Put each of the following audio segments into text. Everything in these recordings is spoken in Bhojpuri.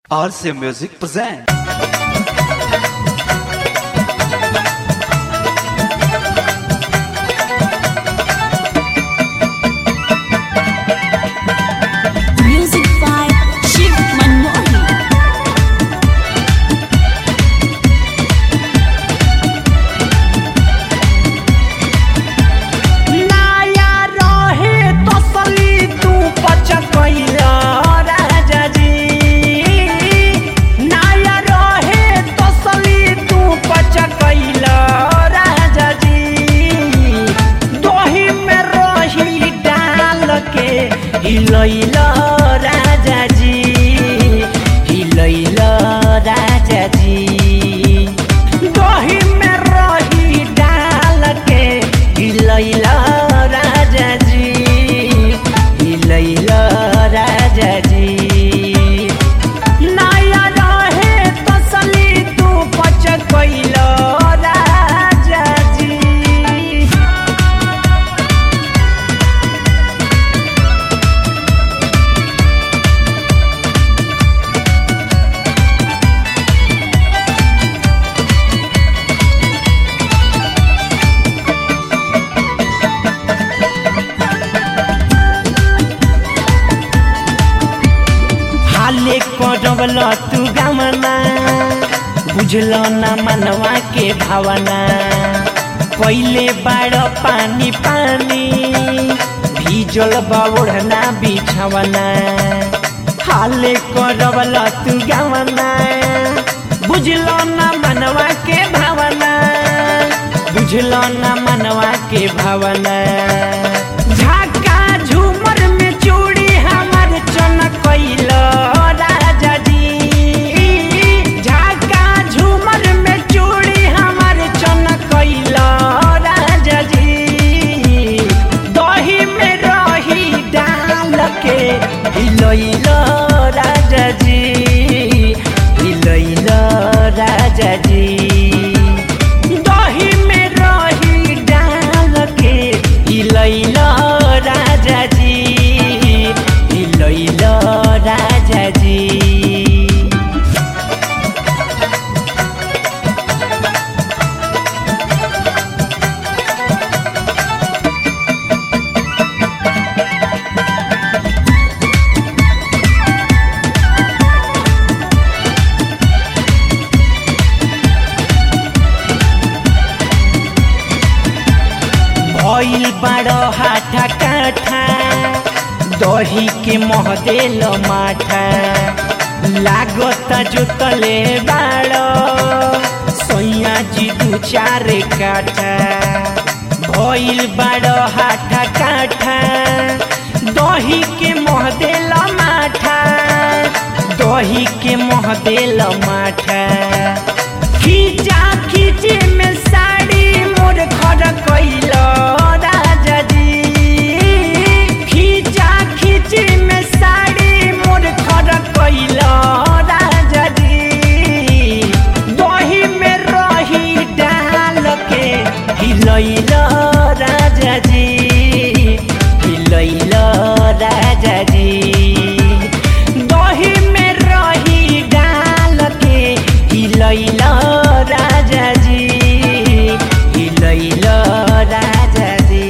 RCA Music present. Music by Shiv Manohi. नाया रहे तसली तू पचकैला राजा जी नाया रहे तसली तू पचकैला राजा जी दोही में रही डाल के हिलैला राजा जी हिलैला राजा जी दही में रही डाल के हिलैला राजा जी हिलैला राजा जी नया रहे तसली तू पचकैला राजा जी हाले करवल तू गमना बुझल न मनवा के भावना पहिले बाड़ पानी पानी भीजल बौढ़ना बिछवना हाले करवल तू गमना बुझल न मनवा के भावना बुझल न मनवा के भावना झाका झूमर में चूड़ी हमर चमकैल राजा जी झाका झूमर में चूड़ी हमर चमकैल राजा जी दही में रही डाल के हिलैल राजा जी हिलैल राजा जी दही में रही डाल के हिलैल राजा जी हिलैल राजा जी भइल बाड़ हाथा काठा दही के महदेल माठा लागत जोतले बाड़ सैया जी दू चार काठा भइल बाड़ हाथा काठा दही के महदेल माठा दही के महदेल माठा खींचा खींचे में साड़ी मोर खड़ कैल राजा जी खींचा खींचे में साड़ी मोर खड़ कैल राजा जी दही में रही डाल के हिलैल राजा जी हिलैल राजा जी दही में रही डाल के हिलैल राजा जी हिलैल राजा जी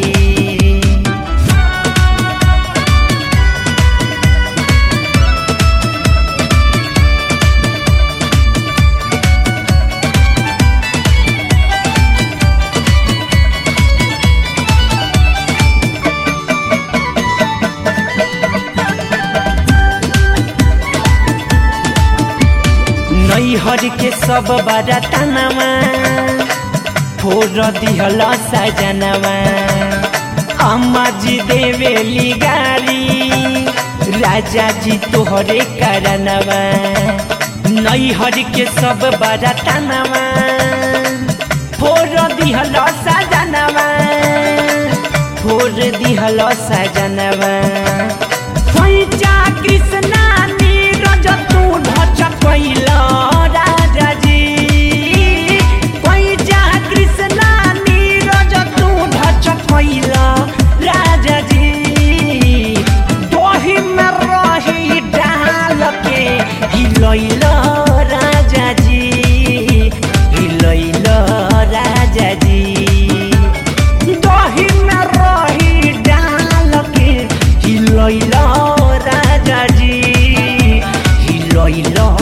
नैहर के सब बड़ा तनवा फोर दिहल सजनवा अम्मा जी देवेली गारी राजा जी तोहरे करनवा नैहर के सब बड़ा तनवा फोर दिहल सजनवा फोर दिहल सजनवा पैचा कृष्णा नीरज तू ढच कैल राजा जी पैचा कृष्णा नीरज तू ढच कैल राजा जी दही में रही डाल के हिलैल कैलो